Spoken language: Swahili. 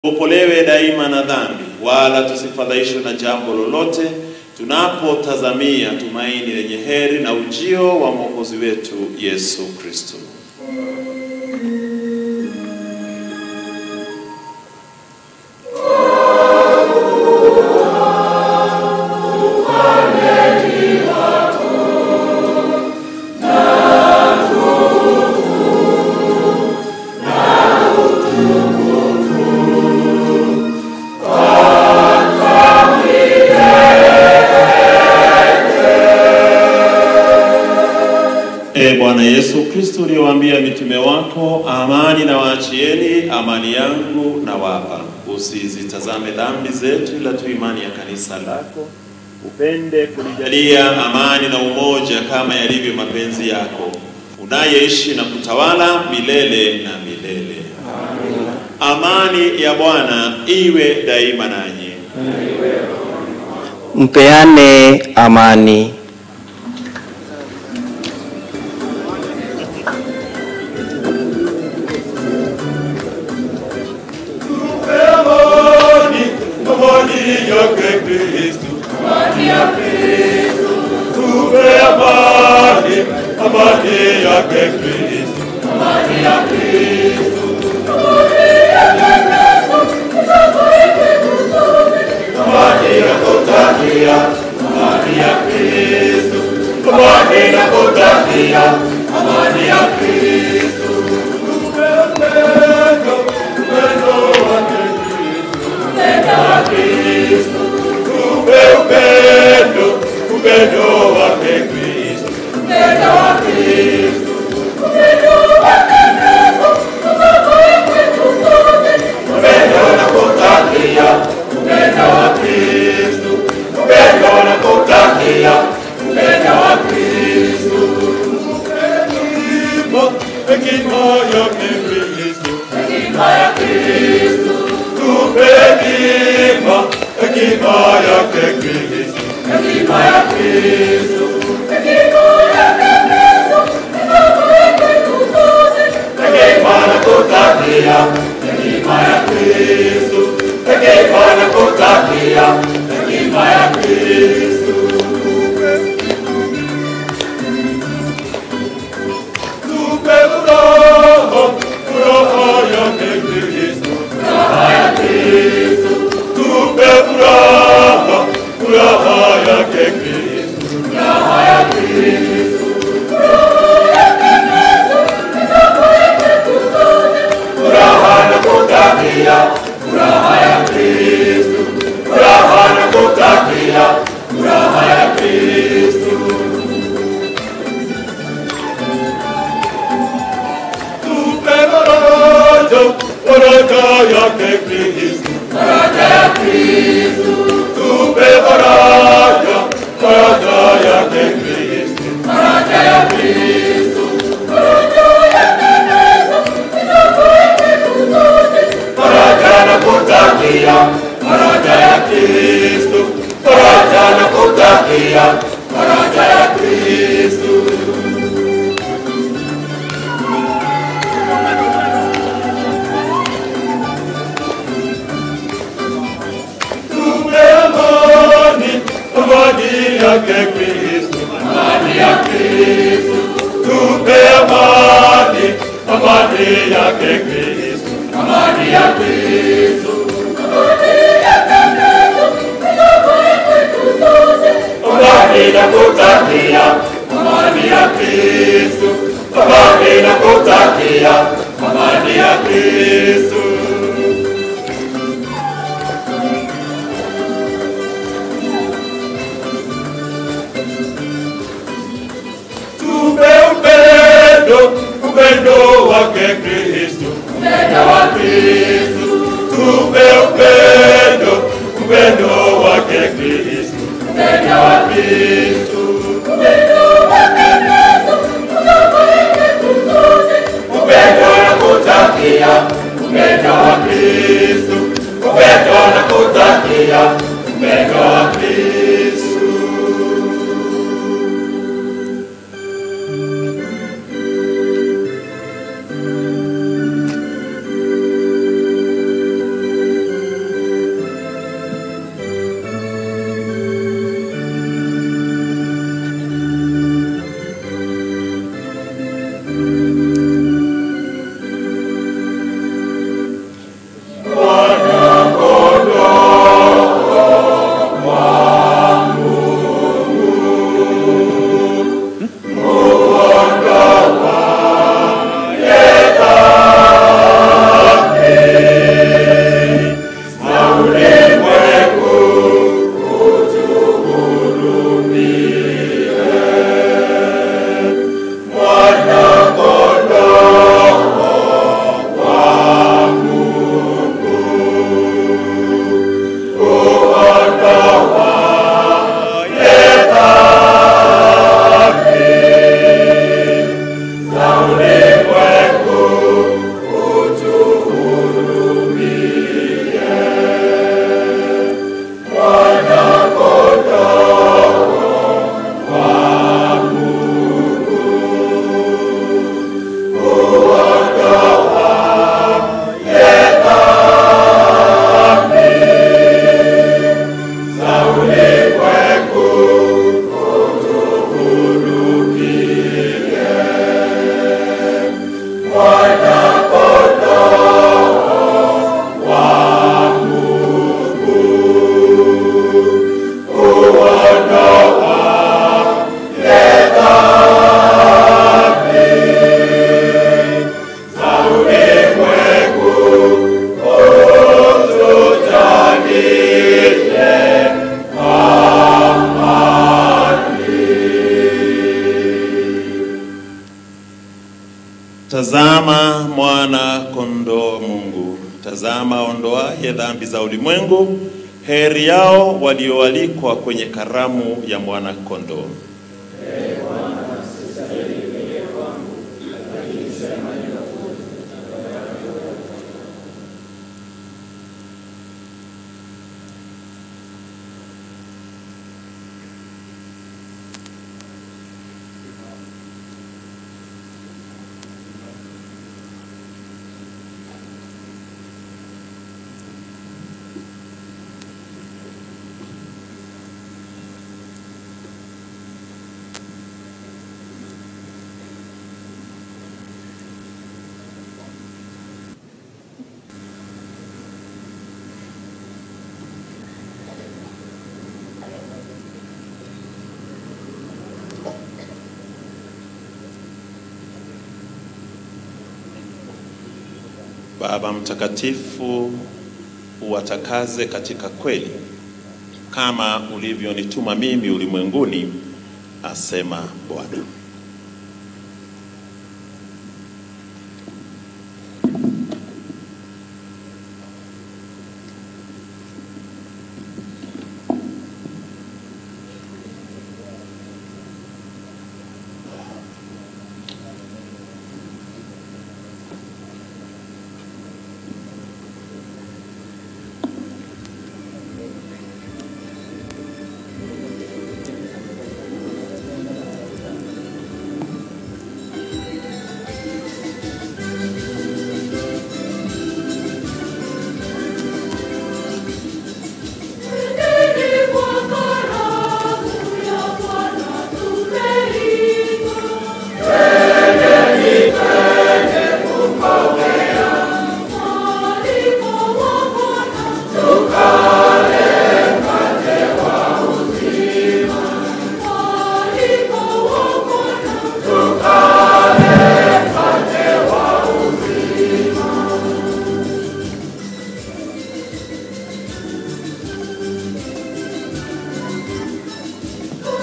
Tuokolewe daima na dhambi, wala tusifadhaishwe na jambo lolote, tunapotazamia tumaini lenye heri na ujio wa Mwokozi wetu Yesu Kristo. E Bwana Yesu Kristo, uliyowaambia mitume wako, amani na waachieni, amani yangu na wapa, usizitazame dhambi zetu, ila tu imani ya kanisa lako. Upende kulijalia amani na umoja kama yalivyo mapenzi yako, unayeishi na kutawala milele na milele. Amani ya Bwana iwe daima nanyi. Mpeane amani. Amani, amani yake Kristo. Tupe amani, amani yake Kristo. Amani nakutakia, amani ya Kristo. Amani nakutakia, amani ya Kristo. Tupe upendo, upendo wake Kristo. Tupe upendo, upendo wake Kristo. Upendo nakutakia, upendo wa Kristo. Upendo nakutakia, upendo wa Kristo. Hekima, hekima yake Kristo. Tupe hekima, hekima yake Kristo. Hekima nakutakia, hekima ya Kristo. Hekima nakutakia, hekima ya Kristo. Tupe furaha, furaha yake Kristo. Tupe furaha, furaha yake Kristo. Furaha nakutakia, furaha ya Kristo. Furaha nakutakia, furaha ya Kristo. Tupe faraja, faraja yake Kristo. Tupe faraja, faraja yake Kristo. Faraja nakutakia, faraja ya Kristo. Faraja nakutakia, faraja ya Kristo. Tupe amani, amani yake Kristo. Amani ya Kristo. Tupe amani, amani yake Kristo. Amani ya Kristo. Amani nakutakia, amani ya Kristo. Amani nakutakia, amani ya Kristo. Tupe upendo, upendo wake Kristo. Upendo wa Kristo. Tupe upendo, upendo wake Kristo. Upendo wa Kristo. Upendo nakutakia, upendo wa Kristo. Upendo nakutakia, upendo wa Kristo. mwana kondoo wa Mungu, tazama ondoaye dhambi za ulimwengu. Heri yao walioalikwa kwenye karamu ya mwana kondoo. Baba Mtakatifu, uwatakaze katika kweli kama ulivyonituma mimi ulimwenguni, asema Bwana.